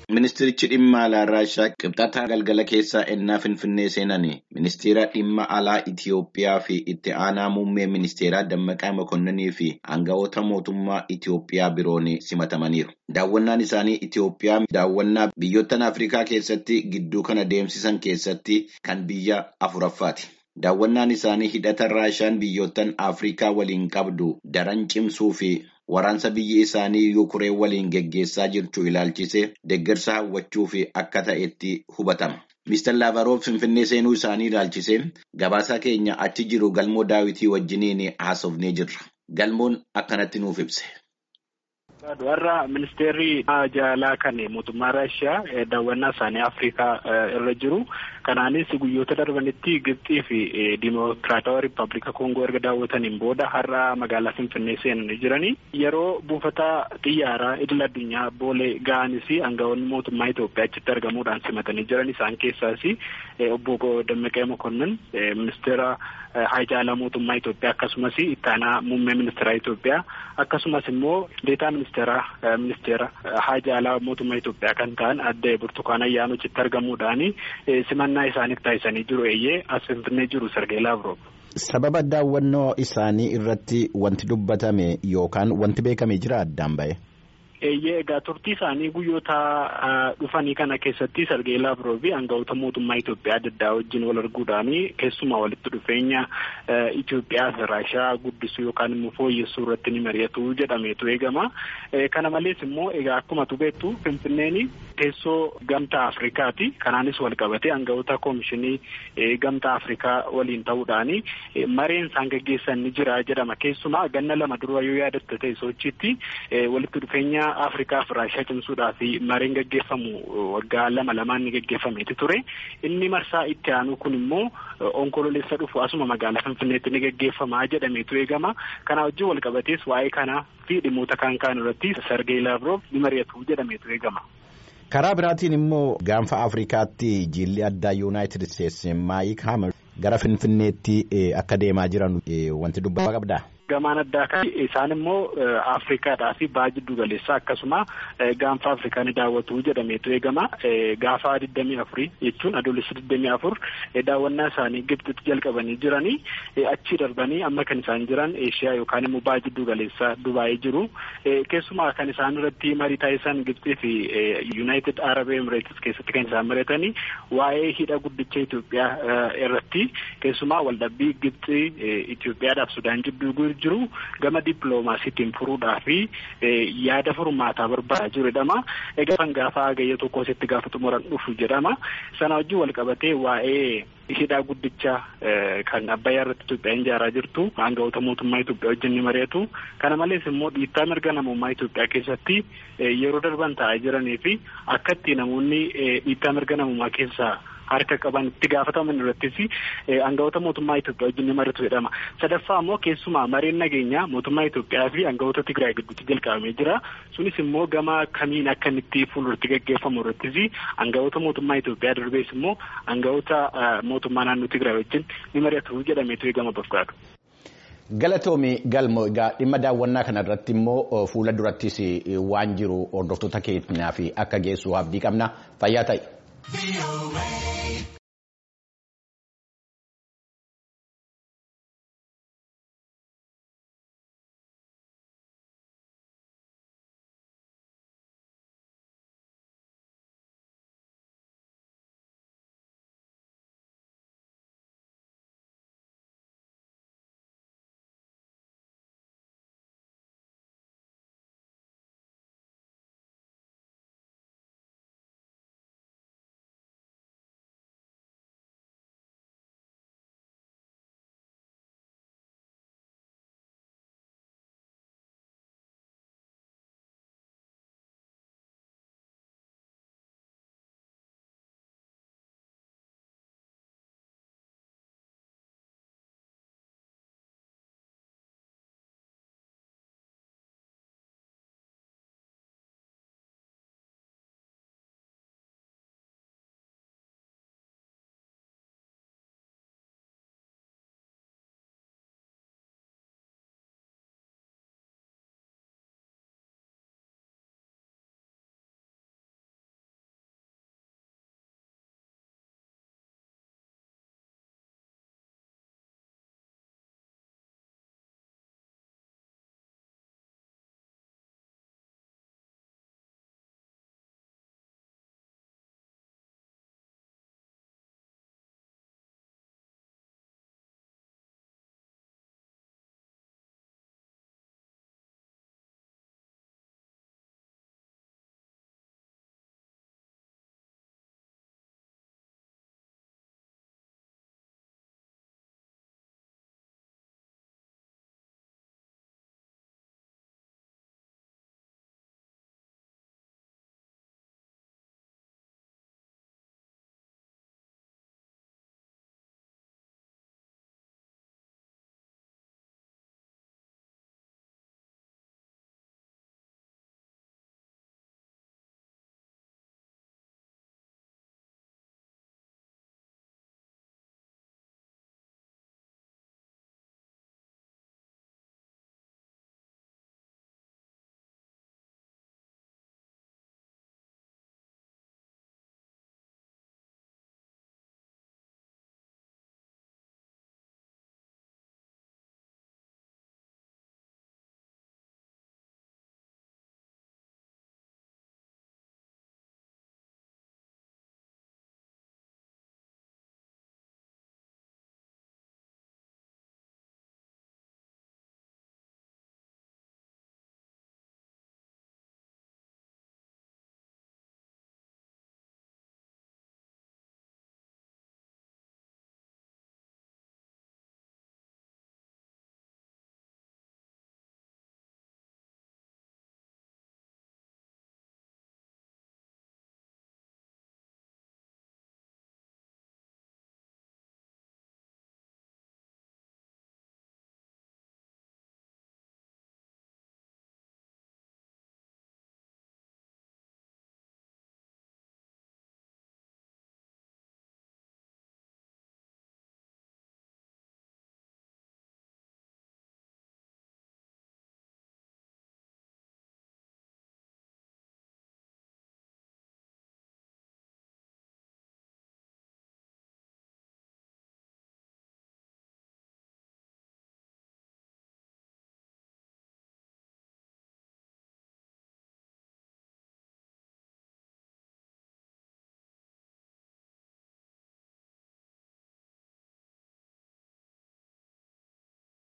Ministeerichi dhimma alaa Raashaa qibxata galgala keessaa ennaa Finfinnee seenan ministeera dhimma alaa Itiyoophiyaa fi itti aanaa muummee ministeeraa Dammaqaa Mokonninii fi aangawoota mootummaa Itiyoophiyaa biroon simatamaniiru. Daawwannaan isaanii Itiyoophiyaa daawwannaa biyyoottan Afrikaa keessatti gidduu kana deemsisan keessatti kan biyya afuraffaati. Daawwannaan isaanii hidhata Raashaan biyyoottan Afrikaa waliin qabdu daran cimsuu fi waraansa biyyi isaanii Yukureen waliin geggeessaa jirtu ilaalchisee deeggarsa hawwachuu fi akka ta'etti hubatama. Mr. Laavaroof Finfinnee seenuu isaanii ilaalchisee gabaasaa keenya achi jiru galmoo daawitii wajjiniin haasofnee jirra. Galmoon akkanatti nuuf ibse. Warra ministeerri jaalaa kan mootummaa Raashiyaa daawwannaa isaanii Afrikaa irra jiru. Kanaanis guyyoota darbanitti Gibxii fi Dimokiraatawaa Rippaabilika Koongoo erga daawwataniin booda har'a magaalaa Finfinnee seenanii jiranii. Yeroo buufata xiyyaaraa idil addunyaa boolee ga'anis aangawoonni mootummaa Itoophiyaa achitti argamuudhaan simatanii jiran isaan keessaas obbo Dammaqee Mokonnin ministeera haajaalaa mootummaa Itoophiyaa akkasumas itti aanaa muummee ministeeraa Itoophiyaa akkasumas immoo deetaa ministeera ministeera haajaalaa mootummaa Itoophiyaa kan ta'an adde Burtukaan Ayyaanoo achitti argamuudhaan simannaa isaaniif taasisanii jiru eeyyee as Finfinnee jiru Sergee Laavrov. Sababa daawwannoo isaanii irratti wanti dubbatame yookaan wanti beekame jira addaan ba'e. Eeyyee egaa turtii isaanii guyyoota dhufanii kana keessatti Sergee Laavrov aangawoota mootummaa Itoophiyaa adda addaa wajjin wal arguudhaan keessumaa walitti dhufeenya Itoophiyaa fi Raashiyaa guddisuu yookaan immoo fooyyessuu irratti ni mari'atu jedhameetu eegama. Kana malees immoo egaa akkuma beektu Finfinneen teessoo gamtaa Afrikaati. Kanaanis wal qabatee aangawoota koomishinii gamtaa Afrikaa waliin ta'uudhaan mareen isaan gaggeessan ni jira jedhama. Keessumaa ganna lama dura yoo yaadatte ta'e sochiitti walitti dhufeenya Afrikaa fi Raashiyaa cimsuudhaaf mareen gaggeeffamu waggaa lama lamaan ni gaggeeffameeti ture. Inni marsaa itti aanu kun immoo onkololeessa dhufu asuma magaalaa Finfinneetti ni gaggeeffama jedhameetu eegama. Kana wajjin wal qabatees waa'ee kanaa fi dhimmoota kaan kaan irratti Sergee Laavrov ni mari'atu jedhameetu eegama. Karaa biraatiin immoo gaanfa Afrikaatti jilli addaa Yuunaayitid Isteetsi Maayik Haamar gara Finfinneetti akka deemaa jiran wanti dubbata qabdaa? Gamaan addaa kan isaan immoo Afrikaadhaa fi baha jiddu galeessaa akkasuma gaanfa Afrikaa ni daawwatu jedhameetu eegama. Gaafa digdamii afurii jechuun adoolessa digdamii afur daawwannaa isaanii Gibxitti jalqabanii jiranii achii darbanii amma kan isaan jiran Eeshiyaa yookaan immoo baha jiddu galeessaa Dubaayii jiru. Keessumaa kan isaan irratti marii taasisan Gibxii fi Yuunaayitid Arab Emirates keessatti kan isaan mari'atanii waa'ee hidha guddicha Itoophiyaa irratti keessumaa waldhabbii Gibxii Itoophiyaadhaaf Sudaan jidduu jiru gama dippiloomaasiitiin furuudhaa fi yaada furmaataa barbaadaa jiru jedhama. Egaa kan gaafa hagayya tokko asitti gaafa xumuran dhufu jedhama. Sana wajjin wal qabatee waa'ee hidhaa guddicha kan Abbayyaa irratti Itoophiyaan ijaaraa jirtu aangawoota mootummaa Itoophiyaa wajjin ni mari'atu. Kana malees immoo dhiittaa mirga namummaa Itoophiyaa keessatti yeroo darban taa'aa jiranii fi akka itti namoonni dhiittaa mirga namummaa keessaa harka qaban itti gaafataman irrattis aangawoota mootummaa Itoophiyaa wajjin ni mari'atu jedhama. Sadaffaa immoo keessumaa mareen nageenyaa mootummaa Itoophiyaa fi aangawoota Tigraay gidduutti jalqabamee jira. Sunis immoo gama kamiin akka inni itti fuulduratti gaggeeffamu irrattis aangawoota mootummaa Itoophiyaa darbees immoo aangawoota mootummaa naannoo Tigraay wajjin ni mari'atu jedhameetu eegama bakkaadha. Galatoomi galmo egaa dhimma daawwannaa kana irratti immoo fuula durattis waan jiru hordoftoota keenyaa fi akka geessu abdii qabna fayyaa ta'e.